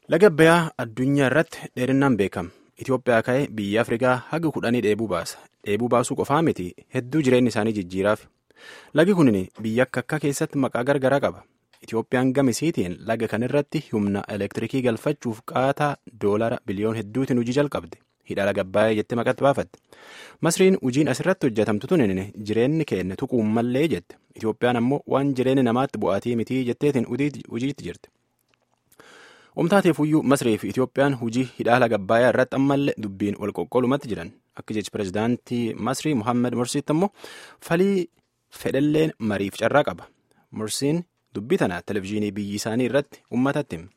Laga Abbayyaa addunyaa irratti dheerinaan beekama. Itoophiyaa ka'ee biyya Afrikaa haga kudhanii dheebuu baasa. Dheebuu baasuu qofaa miti hedduu jireenya isaanii jijjiiraaf. Lagi kun biyya akka akka keessatti maqaa gargaraa qaba. Itoophiyaan gamisiitiin laga kanarratti humna elektirikii galfachuuf qaataa doolara biliyoon hedduutiin hojii jalqabde. Hidha laga Abbayyaa jettee maqatti baafatte. Masriin hojiin asirratti hojjetamtu tun jireenyi keenya tuquun mallee jette. Itoophiyaan ammoo waan jireenya namaatti bu'aatii mitii jetteetiin hojiitti jirti. Omtaateefuyyuu Masrii fi Itoophiyaan hojii hidhaa laga Abbayyaa irratti ammallee dubbiin wal qoqqoolumatti jiran. Akka jechi pirezidaantii Masrii Muhammad Morsiitti ammoo falii fedhalleen mariif carraa qaba. Morsiin dubbii tana televizyiinii biyyi isaanii irratti uummatatti hima.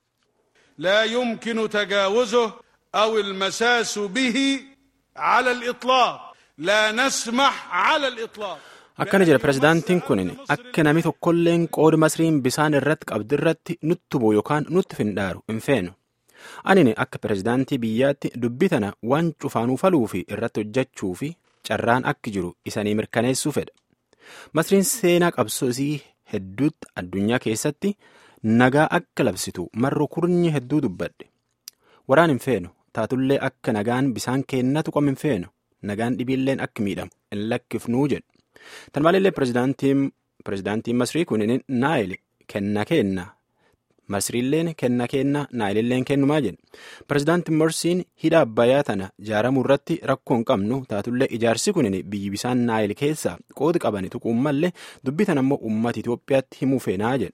لا يمكن تجاوزه أو المساس به على الإطلاق لا نسمح على الإطلاق Akkana jedha pirezidaantiin kun akka namni tokkolleen qooda masriin bisaan irratti qabdu irratti nutti bu'u yookaan nutti findhaaru hin feenu. Ani akka pirezidaantii biyyaatti dubbii tana waan cufaanuu faluu fi irratti hojjechuu fi carraan akka jiru isanii mirkaneessuu fedha. Masriin seenaa qabsoosii hedduutti addunyaa keessatti nagaa akka labsitu marroo kurnyi hedduu dubbadhe. Waraan hin feenu taatullee akka nagaan bisaan keennatu qom hin feenu nagaan dhibiilleen akka miidhamu hin lakkifnuu jedhu. Tan maalillee pirezidaantiin Masrii kun naayil kenna kenna. Masriilleen kenna kenna naayililleen kennumaa jedhe. Pirezidaantiin Morsiin hidha Abbayyaa tana ijaaramuu irratti rakkoo hin qabnu taatullee ijaarsi kun biyyi bisaan naayil keessaa qooda qabani tuquun mallee dubbii tan ammoo uummata Itoophiyaatti himuu feenaa jedhe.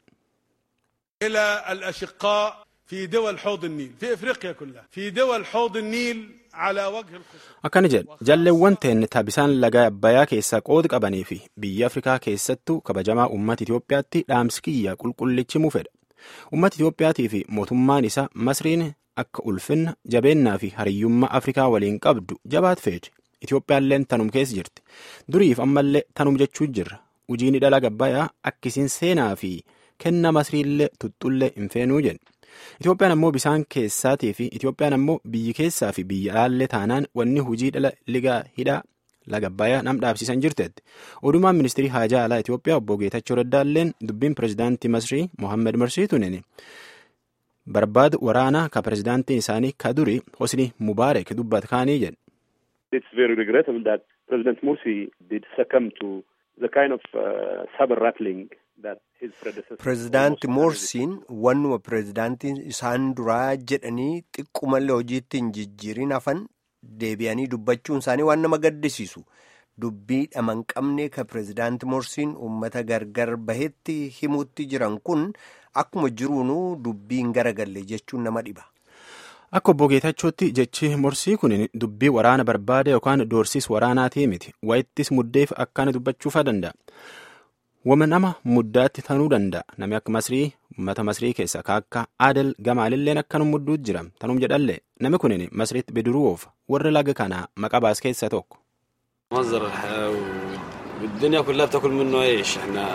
إلى الأشقاء في دول حوض النيل في إفريقيا كلها في دول حوض النيل على وجه الخصوص Akkana jedha jalleewwan ta'een bisaan laga Abbayyaa keessaa qooda qabanii fi biyya Afrikaa keessattuu kabajamaa uummata Itoophiyaatti dhaamsi kiyya qulqullichi himuu fedha. Uummata Itoophiyaatii fi mootummaan isaa Masriin akka ulfinna jabeennaa fi hariyyummaa Afrikaa waliin qabdu jabaat feete. Itoophiyaalleen tanum keessa jirti. Duriif ammallee tanum jechuu jirra. Hojiin hidha laga Abbayyaa akkisiin seenaa fi kenna Masriillee tuttuullee hin feenuu jedhe. Itoophiyaan ammoo bisaan keessaatii fi Itoophiyaan ammoo biyyi keessaa fi biyya alaallee taanaan wanni hojii dhala ligaa hidhaa laga Abbayyaa nam dhaabsiisan jirteetti. Odumaan ministirii haajaa alaa Itoophiyaa obbo Geetachoo Raddaalleen dubbiin pirezidaantii Masrii Mohaammed Morsiituun barbaada waraanaa ka pirezidaantiin isaanii ka duri Hosni Mubaarak dubbat kaanii jedhe. It's very regrettable that President Morsi did succumb to the kind of uh, saber rattling that his predecessor. Pireezidaanti Moorsiin wannuma pireezidaantiin isaan duraa jedhanii xiqqoomallee hojiitti hin jijjiirin hafan deebi'anii dubbachuun isaanii waan nama gaddisiisu. Dubbii dhama hin qabne ka pireezidaanti Moorsiin uummata gargar bahetti himuutti jiran kun akkuma jiruunuu dubbii hin garagalle jechuun nama dhiba. Akka obbo Geetachootti jechi morsii kun dubbii waraana barbaada yookaan doorsis waraanaatii miti. Wayittis muddeef akkaan dubbachuufaa danda'a. Wama nama muddaatti tanuu danda'a. Namni akka Masrii uummata Masrii keessa akka Adel Gamaalilleen akkanum mudduutu jira. Tanum jedhallee namni kun Masriitti bidiruuf warra laga kanaa maqaa baas keessaa tokko. مصدر الحياة والدنيا كلها بتاكل منه عيش احنا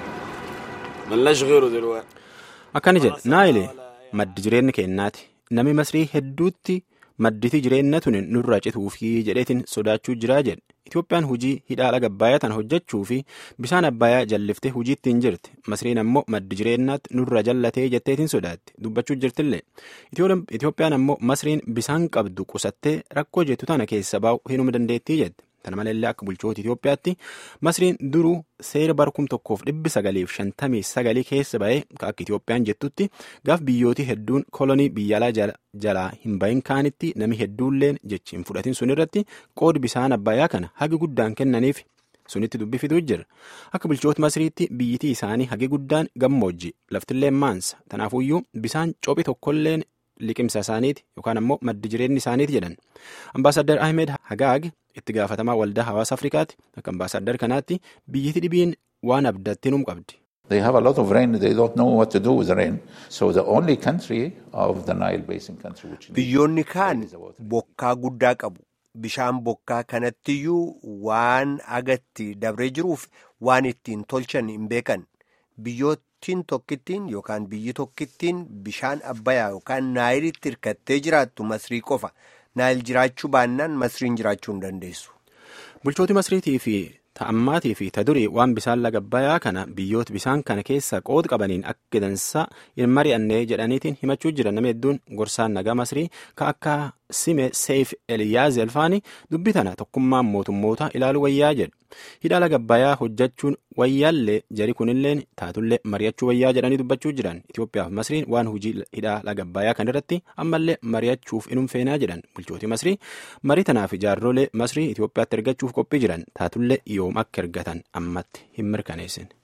ملناش غيره دلوقتي Akkana jedha Naayile maddi jireenya keenyaati. Namni Masrii hedduutti madditi jireenya tun nurraa cituufi jedheetiin sodaachuu jiraa jedhe. Itoophiyaan hojii hidhaa laga Abbayyaa tana hojjechuu fi bisaan Abbayyaa jalliftee hojiitti hin jirti. Masriin ammoo maddi jireenyaatti nurra jallatee jetteetiin sodaatti. Dubbachuu jirtillee. Itoophiyaan ammoo Masriin bisaan qabdu qusattee rakkoo jettu tana keessa baa'u hinuma dandeettii jette. Tana malallee akka bulchoota Itoophiyaatti Masriin duruu seera barkum tokkoof dhibbi sagaliif shantamii sagalii keessa ba'ee akka Itoophiyaan jettutti gaaf biyyooti hedduun kolonii biyya alaa jalaa hin bahin kaanitti nami hedduulleen jechi hin fudhatin sunirratti qoodi bisaan abbayyaa kana hagi guddaan kennaniif sunitti dubbifituu jira. Akka bulchoota Masriitti biyyitii isaanii hagi guddaan gammoojji laftillee maansa. Tanaafuyyuu bisaan cophi tokkolleen liqimsa isaaniiti yookaan ammoo maddi jireenyi isaaniiti jedhan. Ambaasaddar Ahmed Hagaag itti gaafatamaa waldaa hawaasa Afrikaati. Akka ambaasaddar kanaatti biyyiti dhibiin waan abdatti num qabdi. They have a lot of rain. They don't know what to do with the rain. So the only country of the Nile Basin country which Biyyoonni kaan bokkaa guddaa qabu. Bishaan bokkaa kanattiyyuu waan agatti dabree jiruuf waan ittiin tolchan hin beekan. Biyyoottiin tokkittiin yookaan biyyi tokkittiin bishaan abbayaa yookaan naayilitti hirkattee jiraattu masrii qofa. Naayil jiraachuu baannaan masriin jiraachuu hin dandeessu. Bulchooti Masriitii fi ta'ammaatii fi ta durii waan bisaan laga abbayyaa kana biyyoota bisaan kana keessa qooda qabaniin akka dansaa hin mari'annee jedhaniitiin himachuu jiran nama hedduun gorsaan nagaa masrii ka akka sime seef eliyaaz elfaani dubbii tana tokkummaan mootummoota ilaaluu wayyaa jedhu hidha laga abbayyaa hojjechuun wayyaallee jari kunilleen taatullee mari'achuu wayyaa jedhanii dubbachuu jiran Itoophiyaaf masriin waan hojii hidha laga abbayyaa kan irratti ammallee mari'achuuf inum feenaa jedhan bulchootii masrii marii tanaaf jaarrolee masrii Itoophiyaatti ergachuuf qophii jiran taatullee yoom akka ergatan ammatti hin mirkaneessin.